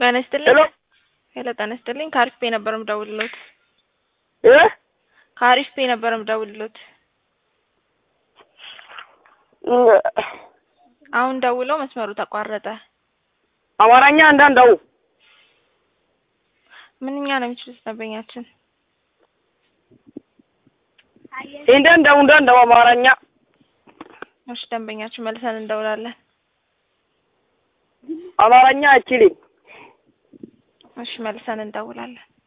ጤና ይስጥልኝ። ሄሎ ሄሎ ጤና ይስጥልኝ። ከአሪፍ ፔ ነበር የምደውልሎት። እ ከአሪፍ ፔ ነበር የምደውልሎት። አሁን ደውለው መስመሩ ተቋረጠ። አማርኛ እንዳንዳው ምንኛ ነው የሚችሉት ደንበኛችን? እንዳንዳው እንዳንዳው አማርኛ እሺ ደንበኛችን መልሰን እንደውላለን። አማርኛ አችልም እሺ መልሰን እንደውላለን።